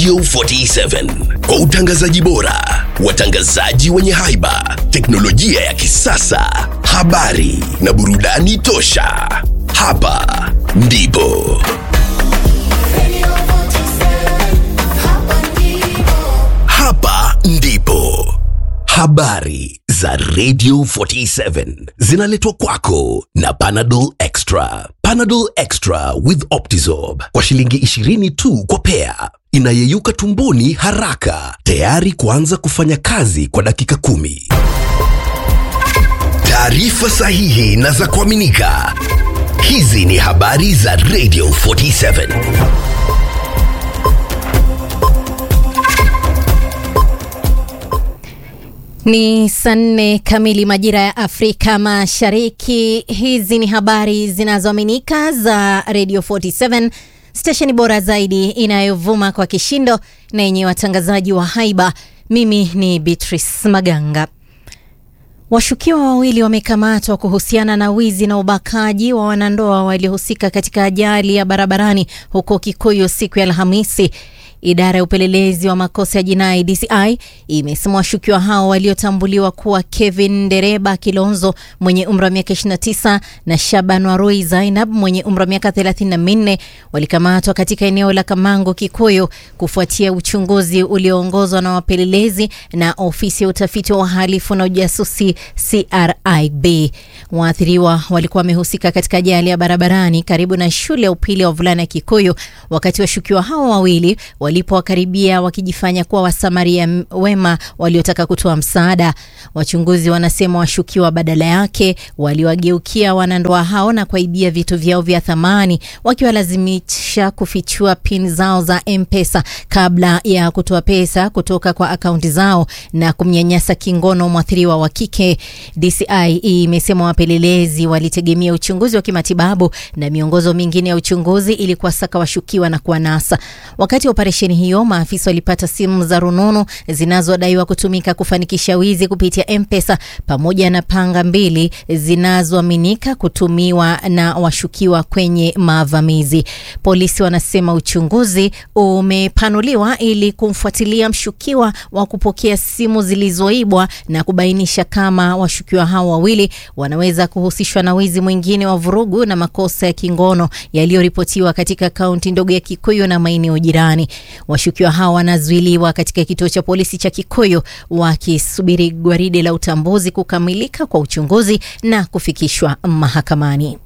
Radio 47 kwa utangazaji bora, watangazaji wenye haiba, teknolojia ya kisasa, habari na burudani tosha. Hapa ndipo hapa ndipo habari za Radio 47 zinaletwa kwako na Panadol Extra. Panadol Extra with Optizorb kwa shilingi 20 tu kwa pea, inayeyuka tumboni haraka, tayari kuanza kufanya kazi kwa dakika kumi. Taarifa sahihi na za kuaminika. Hizi ni habari za Radio 47. Ni saa nne kamili majira ya Afrika Mashariki. Hizi ni habari zinazoaminika za Radio 47, stesheni bora zaidi inayovuma kwa kishindo na yenye watangazaji wa haiba. Mimi ni Beatrice Maganga. Washukiwa wawili wamekamatwa kuhusiana na wizi na ubakaji wa wanandoa waliohusika katika ajali ya barabarani huko Kikuyu siku ya Alhamisi. Idara ya upelelezi wa makosa ya jinai DCI imesema washukiwa hao waliotambuliwa kuwa Kevin Dereba Kilonzo mwenye umri wa miaka 29 na Shaban Warui Zainab mwenye umri wa miaka 34 walikamatwa katika eneo la Kamango, Kikuyu kufuatia uchunguzi ulioongozwa na wapelelezi na ofisi ya utafiti wa uhalifu na ujasusi CRIB. Waathiriwa walikuwa wamehusika katika ajali ya barabarani karibu na shule ya upili ya wavulana ya Kikuyu wakati washukiwa hao wawili walipowakaribia wakijifanya kuwa wasamaria wema waliotaka kutoa msaada. Wachunguzi wanasema washukiwa badala yake waliwageukia wanandoa hao na kuaibia vitu vyao vya thamani, wakiwalazimisha kufichua pin zao za M-Pesa kabla ya kutoa pesa kutoka kwa akaunti zao na kumnyanyasa kingono mwathiriwa wa kike. DCI imesema wapelelezi walitegemea uchunguzi wa kimatibabu na miongozo mingine ya uchunguzi ili kuwasaka washukiwa na kuwanasa. Wakati wa operesheni hiyo, maafisa walipata simu za rununu zinazodaiwa kutumika kufanikisha wizi kupitia M-Pesa pamoja na panga mbili zinazoaminika kutumiwa na washukiwa kwenye mavamizi. Polisi wanasema uchunguzi umepanuliwa ili kumfuatilia mshukiwa wa kupokea simu zilizoibwa na kubainisha kama washukiwa hao wawili wanaweza kuhusishwa na wizi mwingine wa vurugu na makosa ya kingono yaliyoripotiwa katika kaunti ndogo ya Kikuyu na maeneo jirani. Washukiwa hao wanazuiliwa katika kituo cha polisi cha Kikuyu wakisubiri gwaride la utambuzi kukamilika kwa uchunguzi na kufikishwa mahakamani.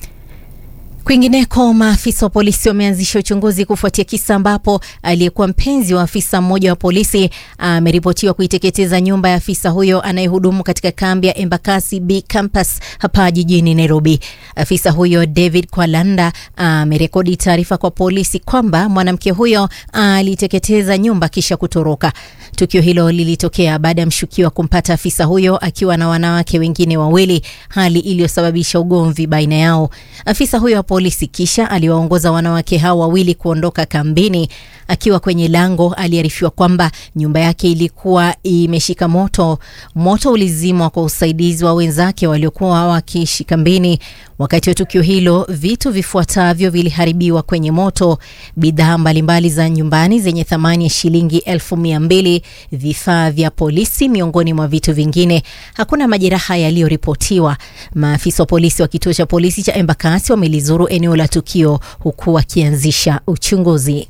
Kwingineko, maafisa wa polisi wameanzisha uchunguzi kufuatia kisa ambapo aliyekuwa mpenzi wa afisa mmoja wa polisi ameripotiwa kuiteketeza nyumba ya afisa huyo anayehudumu katika kambi ya Embakasi B campus hapa jijini Nairobi. Afisa huyo David Kwalanda amerekodi taarifa kwa polisi kwamba mwanamke huyo aliteketeza nyumba kisha kutoroka. Tukio hilo lilitokea baada ya mshukiwa kumpata afisa huyo akiwa na wanawake wengine wawili, hali iliyosababisha ugomvi baina yao. Afisa huyo wa polisi kisha aliwaongoza wanawake hao wawili kuondoka kambini. Akiwa kwenye lango, aliarifiwa kwamba nyumba yake ilikuwa imeshika moto. Moto ulizimwa kwa usaidizi wa wenzake waliokuwa wakiishi kambini. Wakati wa tukio hilo, vitu vifuatavyo viliharibiwa kwenye moto: bidhaa mbalimbali za nyumbani zenye thamani ya shilingi elfu mia mbili, vifaa vya polisi, miongoni mwa vitu vingine. Hakuna majeraha yaliyoripotiwa. Maafisa wa polisi wa kituo cha polisi cha Embakasi wamelizuru eneo la tukio huku wakianzisha uchunguzi.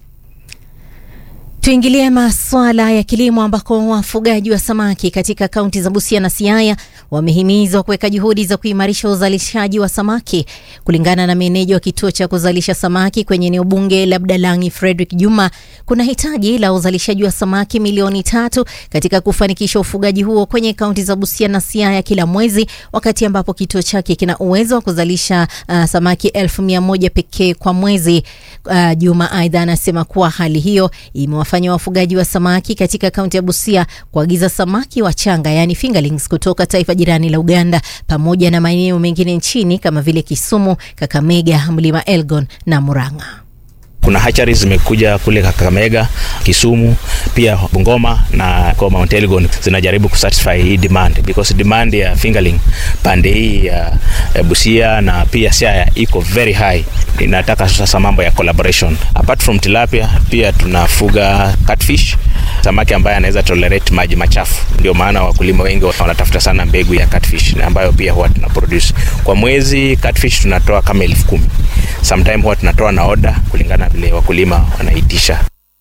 Tuingilie masuala ya kilimo ambako wafugaji wa samaki katika kaunti za Busia na Siaya wamehimizwa kuweka juhudi za kuimarisha uzalishaji wa samaki. Kulingana na meneja wa kituo cha kuzalisha samaki kwenye eneo bunge la Budalangi, Frederick Juma, kuna hitaji la uzalishaji wa samaki milioni tatu katika kufanikisha ufugaji huo kwenye kaunti za Busia na Siaya kila mwezi, wakati ambapo kituo chake kina uwezo wa kuzalisha uh, samaki elfu mia moja pekee kwa mwezi. Uh, Juma aidha anasema kuwa hali hiyo imewafanya wafugaji wa samaki katika kaunti ya Busia kuagiza samaki wachanga yaani fingerlings kutoka taifa jirani la Uganda pamoja na maeneo mengine nchini kama vile Kisumu, Kakamega, Mlima Elgon na Murang'a. Kuna hatcheries zimekuja kule Kakamega, Kisumu, pia Bungoma na kwa Mount Elgon zinajaribu kusatisfy hii demand because demand ya fingerling pande hii ya ya Busia na pia Siaya iko very high. Inataka sasa mambo ya collaboration. Apart from tilapia, pia tunafuga catfish, samaki ambaye anaweza tolerate maji machafu. Ndio maana wakulima wengi wanatafuta sana mbegu ya catfish ambayo pia huwa tuna produce kwa mwezi. Catfish tunatoa kama elfu kumi sometime huwa tunatoa na order kulingana vile wakulima wanaitisha.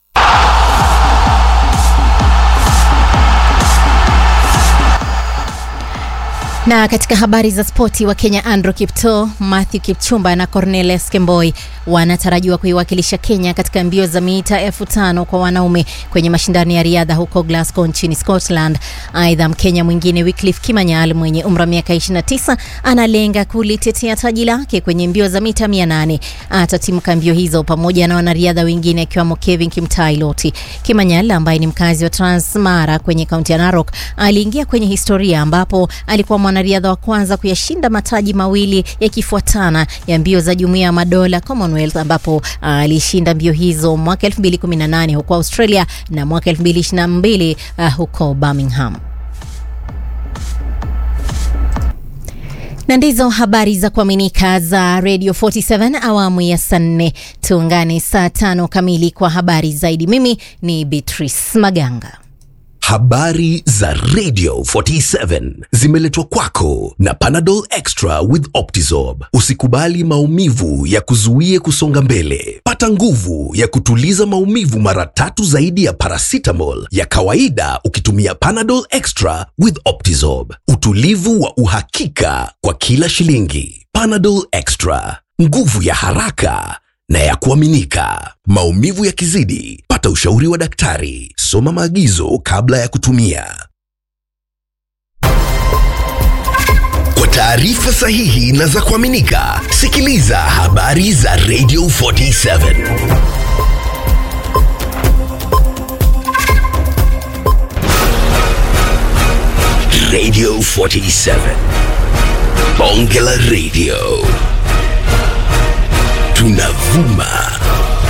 Na katika habari za spoti, wa Kenya Andrew Kipto, Matthew Kipchumba na Cornelius Kemboi wanatarajiwa kuiwakilisha Kenya katika mbio za mita elfu tano kwa wanaume kwenye mashindano ya riadha huko Glasgow nchini Scotland. Aidha, Mkenya mwingine Wycliffe Kimanyal mwenye umri wa miaka 29 analenga kulitetea taji lake kwenye mbio za mita 800. Atatimka mbio hizo pamoja na wanariadha wengine akiwemo Kevin Kimtai Loti. Kimanyal ambaye ni mkazi wa Transmara kwenye kaunti ya Narok aliingia kwenye historia ambapo alikuwa mwanariadha wa kwanza kuyashinda mataji mawili yakifuatana ya mbio za Jumuiya ya Madola Commonwealth, ambapo alishinda mbio hizo mwaka 2018 huko Australia na mwaka 2022 uh, huko Birmingham. na ndizo habari za kuaminika za Radio 47 awamu ya saa nne. Tuungane saa tano kamili kwa habari zaidi. Mimi ni Beatrice Maganga. Habari za Radio 47 zimeletwa kwako na Panadol Extra with Optizorb. Usikubali maumivu ya kuzuie kusonga mbele. Pata nguvu ya kutuliza maumivu mara tatu zaidi ya paracetamol ya kawaida ukitumia Panadol Extra with Optizorb. Utulivu wa uhakika kwa kila shilingi. Panadol Extra, nguvu ya haraka na ya kuaminika. Maumivu yakizidi, pata ushauri wa daktari. Soma maagizo kabla ya kutumia. Kwa taarifa sahihi na za kuaminika, sikiliza habari za Radio 47. Radio 47. Bonge la Radio. Tunavuma